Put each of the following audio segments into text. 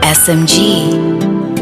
SMG.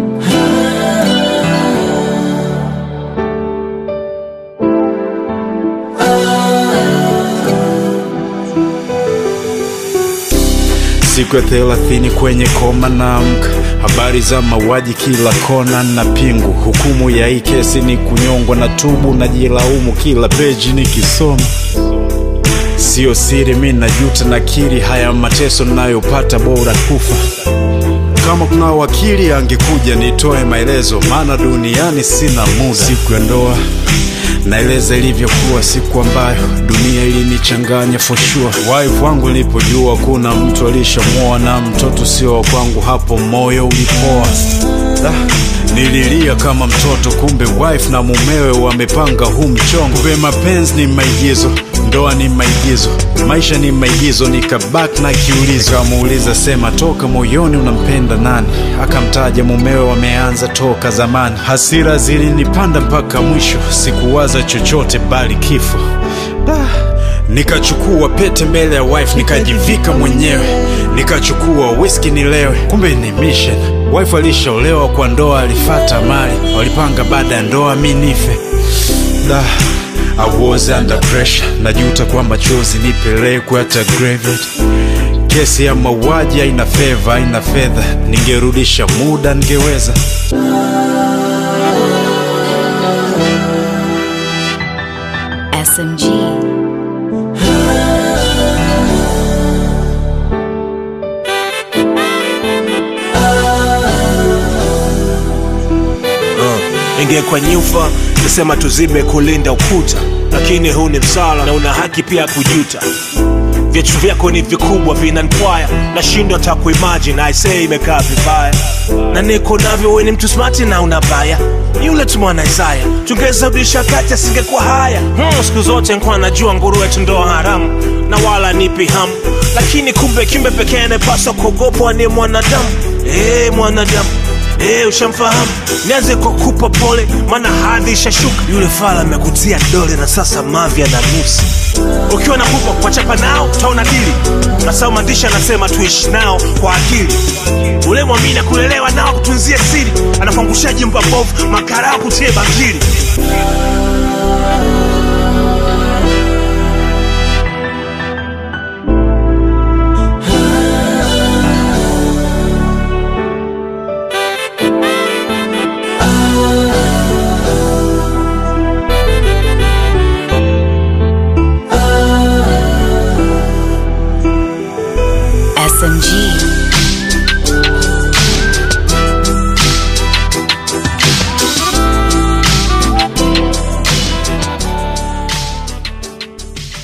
Siku ya thelathini kwenye koma naamka, habari za mauaji kila kona na pingu. Hukumu ya hii kesi ni kunyongwa na tubu, najilaumu kila peji nikisoma. Sio siri, mi najuta, nakiri haya mateso nayopata, bora kufa. Kama kuna wakili angekuja nitoe maelezo, maana duniani sina muda. Siku ya ndoa naeleza ilivyokuwa, siku ambayo dunia ilinichanganya for sure. Wife wangu nilipojua kuna mtu alishamwoa na mtoto sio wa kwangu, hapo moyo ulipoa. Da, nililia kama mtoto, kumbe wife na mumewe wamepanga huu mchongo. Kumbe mapenzi ni maigizo, ndoa ni maigizo, maisha ni maigizo. Nikabaki na kiulizo, kamuuliza sema, toka moyoni unampenda nani? Akamtaja mumewe, wameanza toka zamani. Hasira zilinipanda mpaka mwisho, sikuwaza chochote bali kifo. Da, nikachukua pete mbele ya wife, nikajivika mwenyewe, nikachukua whisky nilewe, kumbe ni mission. Wife alishaolewa kwa ndoa, alifata mali, walipanga baada ya ndoa mi nife. Da, I was under pressure, najuta kwa machozi nipelekwe hata graveyard. Kesi ya mauaji haina feva, haina fedha, ningerudisha muda ningeweza. SMG. ingekuwa nyufa nisema tuzibe kulinda ukuta lakini huu ni msala na una haki pia kujuta vichu vyako ni vikubwa vinanpwaya nashindwa ta kuimagine aisee imekaa vibaya na niko navyo we ni mtu smati na unabaya yule tu mwana isaya tungeweza rudisha kati asingekuwa haya hmm, siku zote nkuwa najua nguruwe tu ndoa haramu na wala nipi hamu lakini kumbe kimbe pekee anayepaswa kuogopwa ni mwanadamu hey, mwanadamu Hey, ushamfahamu nianze kwa kupa pole maana hadhi ishashuka yule fala amekutia dole na sasa mavya na nusu ukiwa na pupa kuwachapa nao utaona dili nasau maandishi anasema tuishi nao kwa akili ule mwamini kulelewa nao kutunzie siri anakuangushaji mba mbovu makarao kutie bakili SMG.